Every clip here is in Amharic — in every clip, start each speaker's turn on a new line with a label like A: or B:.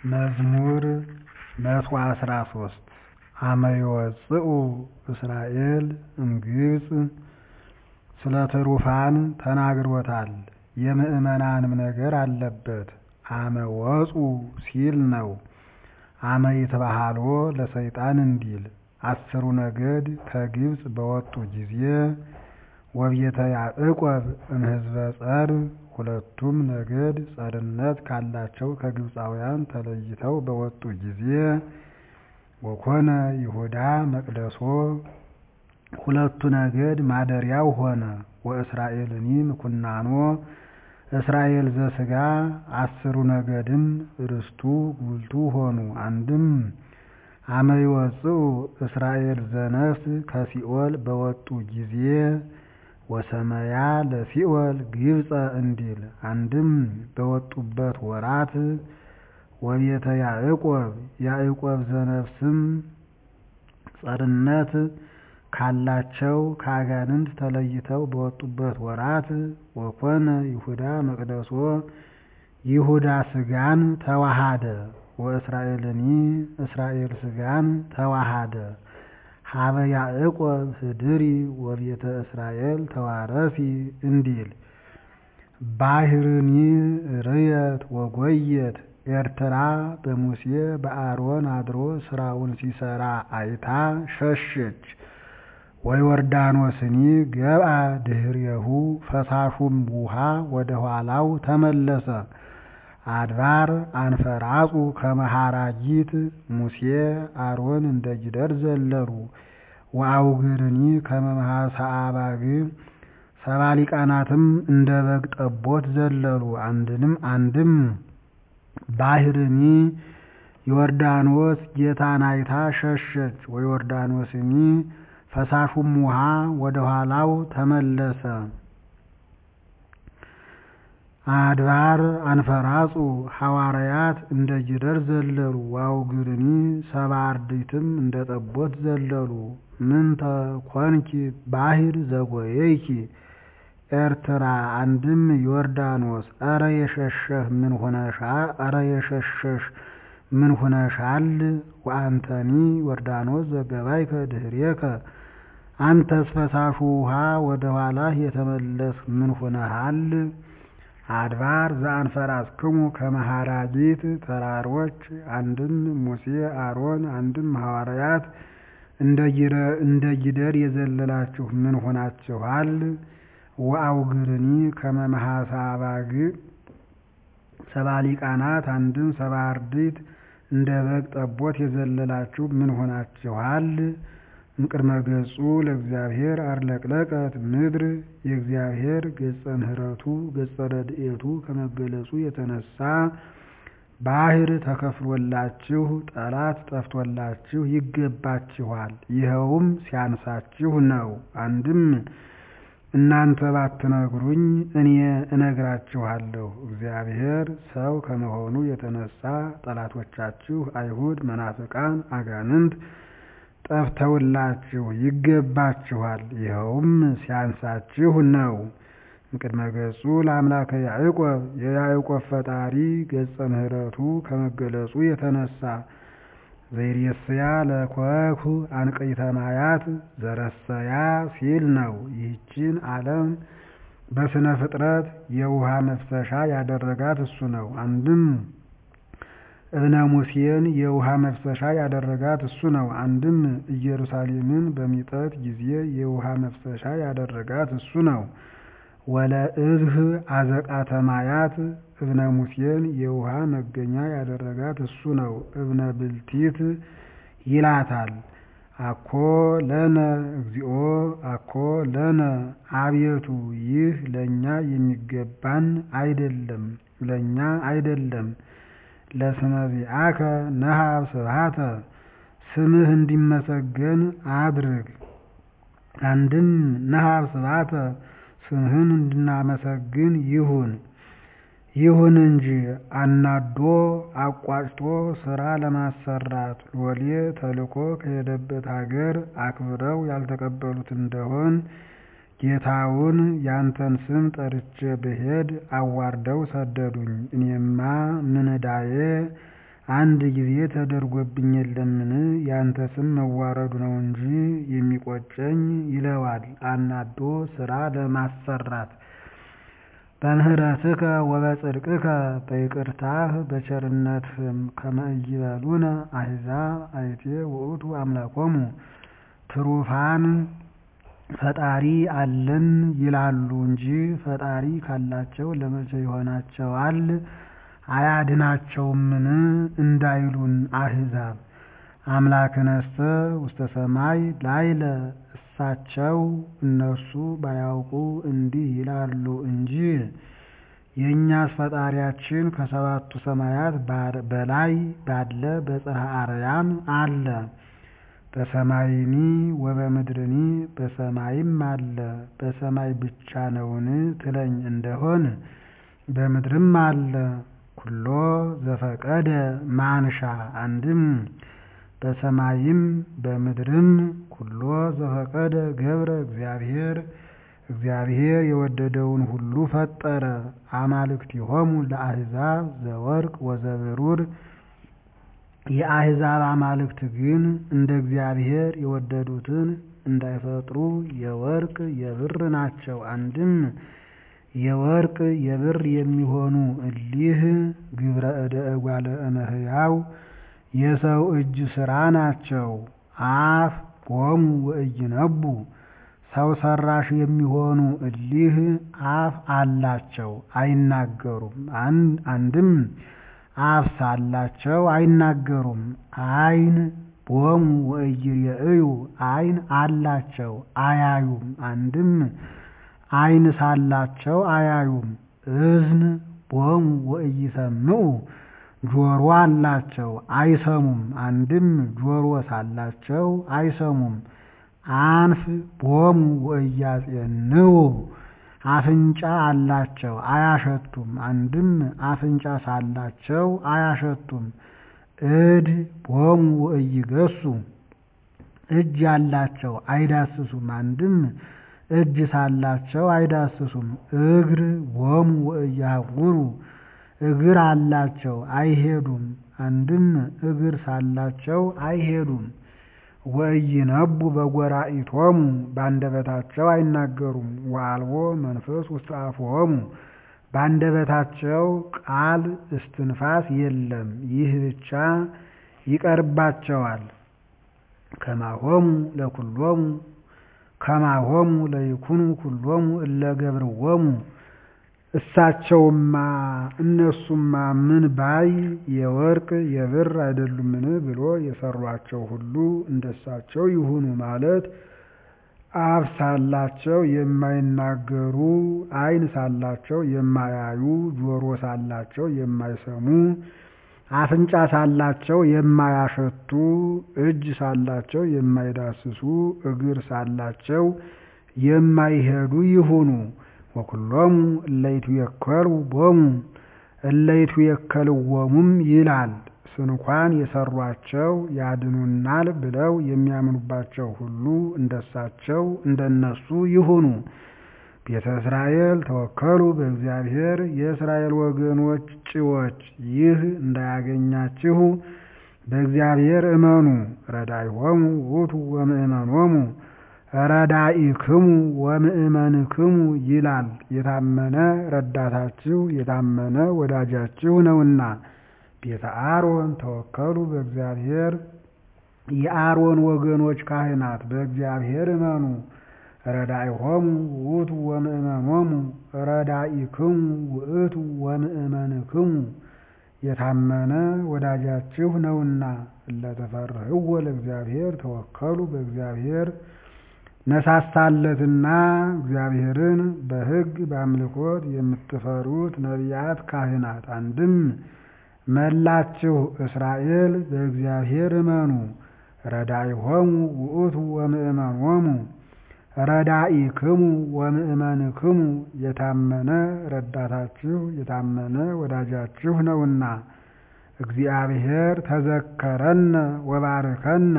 A: መዝሙር መቶ አስራ ሶስት አመ ይወፅኡ እስራኤል እምግብፅ ስለ ትሩፋን ተናግሮታል የምዕመናንም ነገር አለበት አመ ወፁ ሲል ነው አመ ይትበሃልዎ ለሰይጣን እንዲል አስሩ ነገድ ከግብፅ በወጡ ጊዜ ወቤተ ያዕቆብ እምሕዝበ ጸር ሁለቱም ነገድ ጸርነት ካላቸው ከግብፃውያን ተለይተው በወጡ ጊዜ ወኮነ ይሁዳ መቅደሶ ሁለቱ ነገድ ማደሪያው ሆነ ወእስራኤልኒ ምኩናኖ እስራኤል ዘሥጋ አስሩ ነገድም ርስቱ ጉልቱ ሆኑ አንድም አመ ይወፅኡ እስራኤል ዘነፍስ ከሲኦል በወጡ ጊዜ ወሰመያ ለሲኦል ግብፀ እንዲል አንድም በወጡበት ወራት ወቤተ ያዕቆብ ያዕቆብ ዘነፍስም ጸርነት ካላቸው ከአጋንንት ተለይተው በወጡበት ወራት ወኮነ ይሁዳ መቅደሶ ይሁዳ ሥጋን ተዋሃደ ወእስራኤልኒ እስራኤል ሥጋን ተዋሃደ ሀበ ያዕቆብ ህድሪ ወቤተ እስራኤል ተዋረሲ እንዲል ባሕርኒ ርየት ወጎየት ኤርትራ በሙሴ በአሮን አድሮ ስራውን ሲሰራ አይታ ሸሸች። ወዮርዳኖስኒ ገብአ ድኅሬሁ ፈሳሹም ውሃ ወደ ኋላው ተመለሰ። አድባር አንፈራጹ ከመሃራጊት ሙሴ አሮን እንደ ጊደር ዘለሉ። ወአውግርኒ ከመምሃሳ አባግ ሰባ ሊቃናትም እንደ በግ ጠቦት ዘለሉ። አንድንም አንድም ባሕርኒ ዮርዳኖስ ጌታን አይታ ሸሸች። ወዮርዳኖስኒ ፈሳሹም ውሃ ወደ ኋላው ተመለሰ። አድባር አንፈራጹ ሐዋርያት እንደ ጊደር ዘለሉ። ወአውግርኒ ሰባ አርድእትም እንደ ጠቦት ዘለሉ። ምንተ ኮንኪ ባሕር ዘጎየይኪ ኤርትራ አንድም ዮርዳኖስ ኧረ የሸሸህ ምን ሆነሻል? ኧረ የሸሸሽ ምን ሆነሻል? ወአንተኒ ዮርዳኖስ ዘገባይከ ድኅሬከ አንተስ ፈሳሹ ውሃ ወደ ኋላህ የተመለስህ ምን ሆነሃል? አድባር ዘአንፈራስክሙ ከመሃራጊት ተራሮች አንድም ሙሴ አሮን አንድም ሐዋርያት እንደ ጊደር የዘለላችሁ ምን ሆናችኋል? ወአውግርኒ ከመ መሐሳ አባግ ሰባ ሊቃናት አንድም ሰባ አርድእት እንደ በግ ጠቦት የዘለላችሁ ምን ሆናችኋል? እምቅድመ ገጹ ለእግዚአብሔር አርለቅለቀት ምድር የእግዚአብሔር ገጸ ምሕረቱ ገጸ ረድኤቱ ከመገለጹ የተነሳ ባሕር ተከፍሎላችሁ ጠላት ጠፍቶላችሁ ይገባችኋል። ይኸውም ሲያንሳችሁ ነው። አንድም እናንተ ባትነግሩኝ እኔ እነግራችኋለሁ። እግዚአብሔር ሰው ከመሆኑ የተነሳ ጠላቶቻችሁ አይሁድ፣ መናፍቃን፣ አጋንንት ጠፍተውላችሁ ይገባችኋል። ይኸውም ሲያንሳችሁ ነው። እምቅድመ ገጹ ለአምላከ ያዕቆብ የያዕቆብ ፈጣሪ ገጸ ምሕረቱ ከመገለጹ የተነሳ ዘይሬስያ ለኮኩ አንቅዕተ ማያት ዘረሰያ ሲል ነው። ይህችን ዓለም በስነ ፍጥረት የውሃ መፍሰሻ ያደረጋት እሱ ነው። አንድም እብነ ሙሴን የውሃ መፍሰሻ ያደረጋት እሱ ነው። አንድም ኢየሩሳሌምን በሚጠት ጊዜ የውሃ መፍሰሻ ያደረጋት እሱ ነው። ወለእብህ አዘቃተ ማያት እብነ ሙሴን የውሃ መገኛ ያደረጋት እሱ ነው። እብነ ብልቲት ይላታል። አኮ ለነ እግዚኦ አኮ ለነ አቤቱ ይህ ለእኛ የሚገባን አይደለም፣ ለእኛ አይደለም። ለስመ ዚአከ ነሃብ ስብሐተ ስምህ እንዲመሰገን አድርግ። አንድም ነሃብ ስብሐተ ስምህን እንድናመሰግን ይሁን ይሁን እንጂ አናዶ አቋጭቶ ስራ ለማሰራት ሎሌ ተልኮ ከሄደበት ሀገር አክብረው ያልተቀበሉት እንደሆን ጌታውን ያንተን ስም ጠርቼ ብሄድ አዋርደው ሰደዱኝ። እኔማ ምን ዕዳዬ አንድ ጊዜ ተደርጎብኝ የለምን? ያንተ ስም መዋረዱ ነው እንጂ የሚቆጨኝ ይለዋል አናዶ ሥራ ለማሰራት። በምህረትከ ወበጽድቅከ በይቅርታህ በቸርነትህም ከመ ኢይበሉነ አሕዛብ አይቴ ውእቱ አምላኮሙ ትሩፋን ፈጣሪ አለን ይላሉ እንጂ ፈጣሪ ካላቸው ለመቼ ይሆናቸዋል አያድናቸውምን እንዳይሉን አሕዛብ። አምላክነሰ ውስተ ሰማይ ላይለ እሳቸው እነሱ ባያውቁ እንዲህ ይላሉ እንጂ የእኛስ ፈጣሪያችን ከሰባቱ ሰማያት በላይ ባለ በጽርሐ አርያም አለ። በሰማይኒ ወበምድርኒ በሰማይም አለ። በሰማይ ብቻ ነውን ትለኝ እንደሆን በምድርም አለ። ኩሎ ዘፈቀደ ማንሻ አንድም በሰማይም በምድርም ኩሎ ዘፈቀደ ገብረ እግዚአብሔር እግዚአብሔር የወደደውን ሁሉ ፈጠረ። አማልክቲሆሙ ለአሕዛብ ዘወርቅ ወዘብሩር የአሕዛብ አማልክት ግን እንደ እግዚአብሔር የወደዱትን እንዳይፈጥሩ የወርቅ የብር ናቸው። አንድም የወርቅ የብር የሚሆኑ እሊህ ግብረ እደ እጓለ እመሕያው የሰው እጅ ሥራ ናቸው። አፍ ቦሙ ወኢይነቡ ሰው ሰራሽ የሚሆኑ እሊህ አፍ አላቸው አይናገሩም። አንድም አፍ ሳላቸው አይናገሩም። ዓይን ቦሙ ወኢይሬእዩ ዓይን አላቸው አያዩም። አንድም ዓይን ሳላቸው አያዩም። እዝን ቦሙ ወኢይሰምዑ ጆሮ አላቸው አይሰሙም። አንድም ጆሮ ሳላቸው አይሰሙም። አንፍ ቦሙ ወኢያጼንዑ አፍንጫ አላቸው አያሸቱም። አንድም አፍንጫ ሳላቸው አያሸቱም። እድ ቦሙ ወኢይገሱ እጅ አላቸው አይዳስሱም። አንድም እጅ ሳላቸው አይዳስሱም። እግር ቦሙ ወኢያሐውሩ እግር አላቸው አይሄዱም። አንድም እግር ሳላቸው አይሄዱም። ወኢይነቡ በጎራኢቶሙ በአንደበታቸው አይናገሩም። ወአልቦ መንፈስ ውስተ አፍሆሙ በአንደበታቸው ቃል እስትንፋስ የለም። ይህ ብቻ ይቀርባቸዋል። ከማሆሙ ለኩሎሙ ከማሆሙ ለይኩኑ ኩሎሙ እለ ገብርዎሙ እሳቸውማ እነሱማ ምን ባይ የወርቅ የብር አይደሉምን ብሎ የሰሯቸው ሁሉ እንደሳቸው ይሁኑ ማለት አፍ ሳላቸው የማይናገሩ፣ ዓይን ሳላቸው የማያዩ፣ ጆሮ ሳላቸው የማይሰሙ፣ አፍንጫ ሳላቸው የማያሸቱ፣ እጅ ሳላቸው የማይዳስሱ፣ እግር ሳላቸው የማይሄዱ ይሁኑ። ወኩሎሙ እለይቱ የከሉ ቦሙ እለይቱ የከልዎሙም ይላል። ስንኳን የሰሯቸው ያድኑናል ብለው የሚያምኑባቸው ሁሉ እንደሳቸው እንደነሱ ይሁኑ። ቤተ እስራኤል ተወከሉ በእግዚአብሔር የእስራኤል ወገኖች ጭዎች ይህ እንዳያገኛችሁ በእግዚአብሔር እመኑ። ረዳይሆሙ ውእቱ ወምእመኖሙ ረዳኢክሙ ወምእመንክሙ ይላል። የታመነ ረዳታችሁ የታመነ ወዳጃችሁ ነውና። ቤተ አሮን ተወከሉ በእግዚአብሔር የአሮን ወገኖች ካህናት በእግዚአብሔር እመኑ። ረዳኢሆሙ ውእቱ ወምእመኖሙ ረዳኢክሙ ውእቱ ወምእመንክሙ የታመነ ወዳጃችሁ ነውና። እለተፈርህዎ ለእግዚአብሔር ተወከሉ በእግዚአብሔር ነሳሳለትና እግዚአብሔርን በሕግ በአምልኮት የምትፈሩት ነቢያት ካህናት፣ አንድም መላችሁ እስራኤል በእግዚአብሔር እመኑ። ረዳኢሆሙ ውእቱ ወምእመኖሙ ረዳኢክሙ ወምእመንክሙ የታመነ ረዳታችሁ የታመነ ወዳጃችሁ ነውና። እግዚአብሔር ተዘከረነ ወባርከነ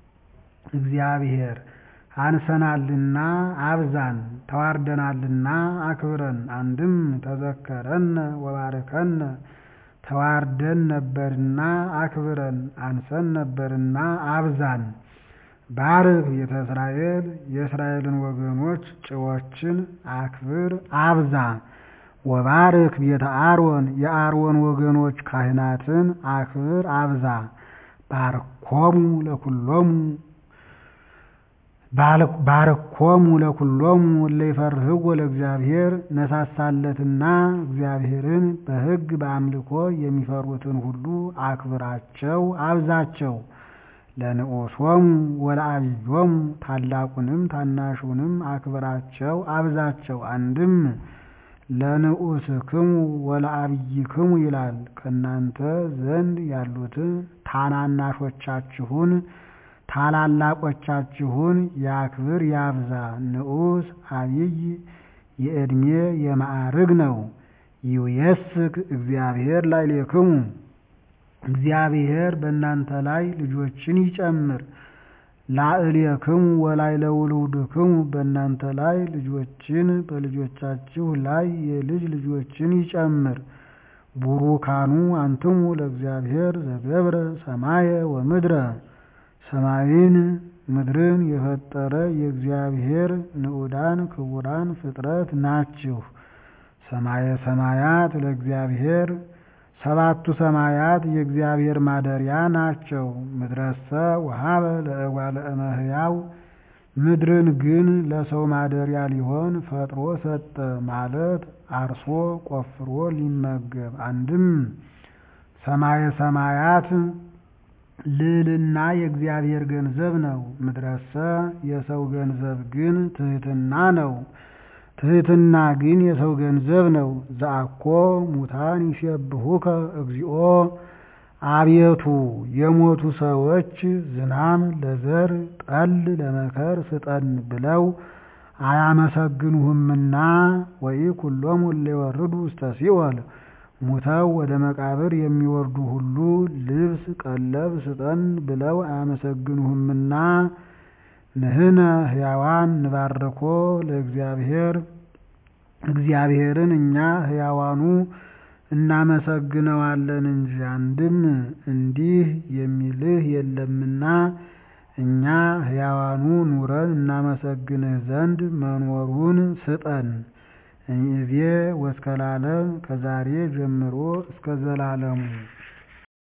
A: እግዚአብሔር አንሰናልና አብዛን፣ ተዋርደናልና አክብረን። አንድም ተዘከረነ ወባርከነ ተዋርደን ነበርና አክብረን፣ አንሰን ነበርና አብዛን። ባርክ ቤተ እስራኤል የእስራኤልን ወገኖች ጭዎችን አክብር አብዛ። ወባርክ ቤተ አሮን የአሮን ወገኖች ካህናትን አክብር አብዛ። ባርኮሙ ለኩሎሙ ባርኮሙ ለኩሎሙ እለ ይፈርህዎ ለእግዚአብሔር ነሳሳለትና እግዚአብሔርን በሕግ በአምልኮ የሚፈሩትን ሁሉ አክብራቸው አብዛቸው። ለንዑሶሙ ወለአብዮሙ ታላቁንም ታናሹንም አክብራቸው አብዛቸው። አንድም ለንዑስክሙ ወለአብይክሙ ይላል። ከእናንተ ዘንድ ያሉትን ታናናሾቻችሁን ታላላቆቻችሁን ያክብር ያብዛ። ንዑስ አብይ የዕድሜ የማዕርግ ነው። ይውየስክ እግዚአብሔር ላዕሌክሙ እግዚአብሔር በእናንተ ላይ ልጆችን ይጨምር። ላዕሌክሙ ወላዕለ ውሉድክሙ በእናንተ ላይ ልጆችን በልጆቻችሁ ላይ የልጅ ልጆችን ይጨምር። ቡሩካኑ አንትሙ ለእግዚአብሔር ዘገብረ ሰማየ ወምድረ ሰማይን ምድርን የፈጠረ የእግዚአብሔር ንዑዳን ክቡራን ፍጥረት ናችሁ። ሰማየ ሰማያት ለእግዚአብሔር ሰባቱ ሰማያት የእግዚአብሔር ማደሪያ ናቸው። ምድረሰ ወሀበ ለእጓለ እመሕያው ምድርን ግን ለሰው ማደሪያ ሊሆን ፈጥሮ ሰጠ ማለት አርሶ ቆፍሮ ሊመገብ። አንድም ሰማየ ሰማያት ልዕልና የእግዚአብሔር ገንዘብ ነው። ምድረሰ የሰው ገንዘብ ግን ትሕትና ነው። ትሕትና ግን የሰው ገንዘብ ነው። ዘአኮ ሙታን ይሴብሑከ እግዚኦ አቤቱ የሞቱ ሰዎች ዝናም ለዘር ጠል ለመከር ስጠን ብለው አያመሰግኑህምና ወኢኩሎሙ እለ ይወርዱ ውስተ ሲኦል ሙተው ወደ መቃብር የሚወርዱ ሁሉ ልብስ ቀለብ ስጠን ብለው አያመሰግኑህምና ንሕነ ሕያዋን ንባርኮ ለእግዚአብሔር እግዚአብሔርን እኛ ሕያዋኑ እናመሰግነዋለን እንጂ አንድም እንዲህ የሚልህ የለምና እኛ ሕያዋኑ ኑረን እናመሰግንህ ዘንድ መኖሩን ስጠን። እምይእዜ ወእስከ ለዓለም ከዛሬ ጀምሮ እስከ ዘላለሙ